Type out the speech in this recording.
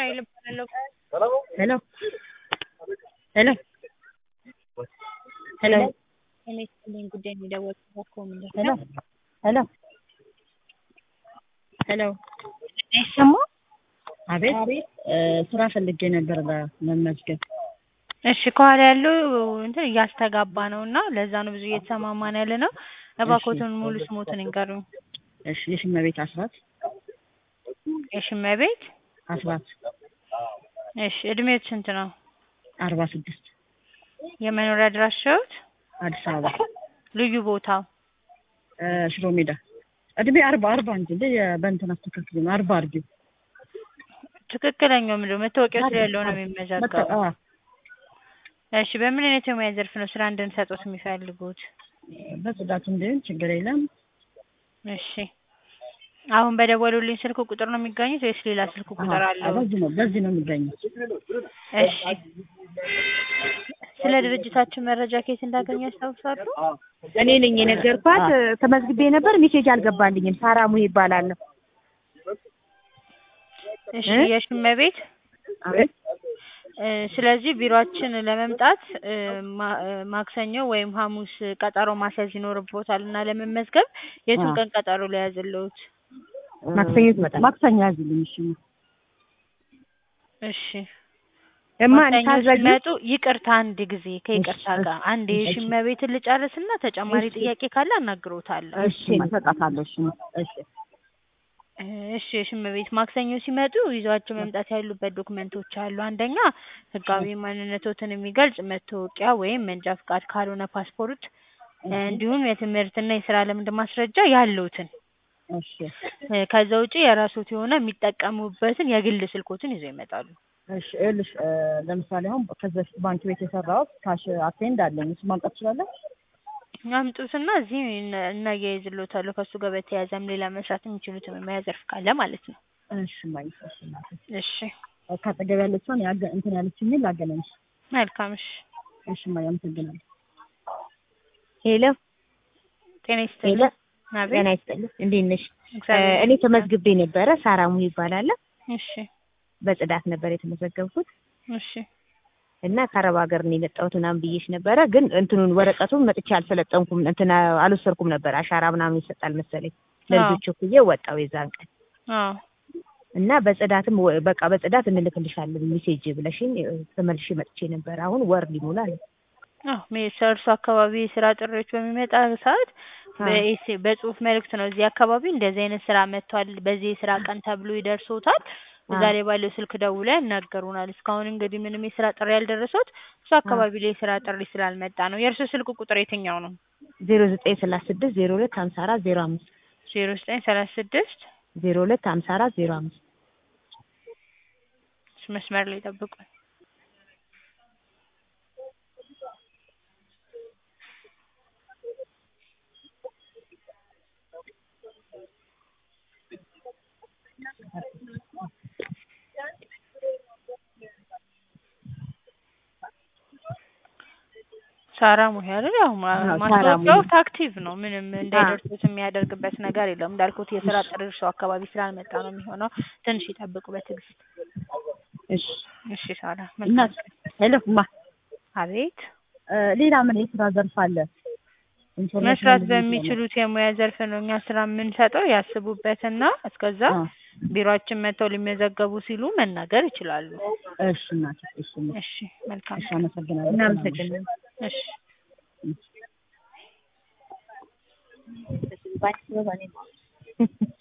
ራሔል እባላለሁ። ሄሎ ሄሎ ሄሎ እኔ ስልኝ ጉዳይ የሚደወል ኮሚኒቲ ሄሎ ሄሎ ሄሎ አይሰማ አቤት እ ስራ ፈልጌ ነበር ለመመዝገብ እሺ ከኋላ ያለው እንትን እያስተጋባ ነው እና ለዛ ነው ብዙ እየተሰማማን ያለ ነው። እባክዎትን ሙሉ ስሞትን ይንገሩኝ። እሺ የሽመቤት አስራት የሽመቤት አስራት እሺ እድሜዎት ስንት ነው? አርባ ስድስት የመኖሪያ አድራሻዎት? አዲስ አበባ ልዩ ቦታው? እ ሽሮ ሜዳ እድሜ አርባ አርባ እንጂ እንደ በእንትን አስተካክል ነው አርባ አርጊው ትክክለኛው ምንድነው? መታወቂያው ስለ ያለው ነው የሚመዘገበው። አዎ እሺ በምን አይነት የሙያ ዘርፍ ነው ስራ እንድንሰጡት የሚፈልጉት? በጽዳት እንዲሆን ችግር የለም። እሺ አሁን በደወሉልኝ ስልክ ቁጥር ነው የሚገኙት ወይስ ሌላ ስልክ ቁጥር አዎ፣ አለው? በዚህ ነው በዚህ ነው የሚገኘው። እሺ ስለ ድርጅታችን መረጃ ከየት እንዳገኙ ያስታውሳሉ? እኔ ነኝ የነገርኳት። ተመዝግቤ ነበር፣ ሜሴጅ አልገባልኝም። ሳራሙ ይባላለሁ። እሺ እ? የሽመቤት አቤት እ ስለዚህ ቢሮአችን ለመምጣት እ ማ- እ ማክሰኞ ወይም ሐሙስ ቀጠሮ ማስያዝ ይኖርቦታል እና ለመመዝገብ የቱን አዎ። ቀን ቀጠሮ ሊያዝልዎት? ማክሰኞ ትመጣለች። ማክሰኞ ያዝልኝ። እሺ እሺ እማ ማክሰኞ ታዘጊ ሲመጡ ይቅርታ አንድ ጊዜ ከይቅርታ እሺ፣ ጋር አንድ እሺ። የሽመቤትን ልጨርስና ተጨማሪ እሺ። ጥያቄ ካለ አናግሮታለሁ። እሺ እሰጣታለሁ። እሺ እሺ እሺ የሽመቤት ማክሰኞ ሲመጡ ይዟቸው መምጣት ያሉበት ዶክመንቶች አሉ። አንደኛ ህጋዊ ማንነቶትን የሚገልጽ መታወቂያ ወይም መንጃ ፍቃድ ካልሆነ ፓስፖርት፣ እንዲሁም የትምህርትና የስራ ልምድ ማስረጃ ያለውትን እሺ እ ከዛ ውጪ የራስዎት የሆነ የሚጠቀሙበትን የግል ስልኮትን ይዘው ይመጣሉ። እሺ ይኸውልሽ እ ለምሳሌ አሁን ከዚህ በፊት ባንክ ቤት የሰራሁት ካሽ አቴንድ አለኝ። እሱ ማምጣት ትችላለህ? አምጡትና እዚህ እና- እናያይዝልዎታለሁ። ከእሱ ጋር በተያያዘም ሌላ መስራት የሚችሉትን የሙያ ዘርፍ ካለ ማለት ነው። እሺ ማይ እሺ እናቴ እሺ ካጠገብ ያለችውን ያገ እንትን ያለችኝን ላገናኝሽ። መልካም። እሺ እሺ ማይ አመሰግናለሁ። ሄሎ ጤና ሄሎ፣ ይስጥልኝ። አቤት ጤና ይስጥልኝ። እንዴት ነሽ? እግዚአብሔር እኔ ተመዝግቤ ነበረ። ሳራሙ ይባላለሁ። እሺ በጽዳት ነበር የተመዘገብኩት እሺ እና ከአረብ ሀገር ነው የመጣሁት ምናምን ብዬሽ ነበረ። ግን እንትኑን ወረቀቱን መጥቼ አልሰለጠንኩም፣ እንትን አልወሰድኩም ነበር። አሻራ ምናምን ይሰጣል መሰለኝ። ለልጆች እኩዬ ወጣው የዛን ቀን አዎ እና በጽዳትም ወ- በቃ በጽዳት እንልክልሻለን ሜሴጅ ብለሽኝ እ፣ ተመልሼ መጥቼ ነበር። አሁን ወር ሊሞላ ነው። አዎ እርሱ አካባቢ የስራ ጥሪዎች በሚመጣ ሰዓት በኤስ በጽሁፍ መልእክት ነው እዚህ አካባቢ እንደዚህ አይነት ስራ መጥቷል፣ በዚህ የስራ ቀን ተብሎ ይደርሶታል። እዛ ላይ ባለው ስልክ ደውለው ያናገሩናል። እስካሁን እንግዲህ ምንም የስራ ጥሪ ያልደረሶት እሱ አካባቢ ላይ የስራ ጥሪ ስላልመጣ ነው። የእርሱ ስልክ ቁጥር የትኛው ነው? ዜሮ ዘጠኝ ሰላሳ ስድስት ዜሮ ሁለት ሀምሳ አራት ዜሮ አምስት ዜሮ ዘጠኝ ሰላሳ ስድስት ዜሮ ሁለት ሀምሳ አራት ዜሮ አምስት መስመር ላይ ጠብቁኝ። ሳራ ሙሄ አይደል? ያው ማ- አዎ፣ ሳራ ማስታወቂያው ሙሄ። አክቲቭ ነው። ምንም እንዳይደርሱት የሚያደርግበት ነገር የለም። እንዳልኩት የስራ ጥሪ እርሱ አካባቢ ስላልመጣ ነው የሚሆነው። ትንሽ ይጠብቁ በትዕግስት። እሺ እሺ ሳራ እና መልካም። ሄሎ ማ አቤት እ ሌላ ምን የስራ ዘርፍ አለ? ኢንፎርሜሽን መስራት እንድንሰማ። በሚችሉት የሙያ ዘርፍ ነው እኛ ስራ የምንሰጠው። ያስቡበትና እስከዛ አ፣ ቢሮአችን መጥተው ሊመዘገቡ ሲሉ መናገር ይችላሉ። እሺ እናቴ እሺ እናቴ፣ እሺ መልካም። እሺ አመሰግናለሁ። እናመሰግናለን። እሺ ባንክ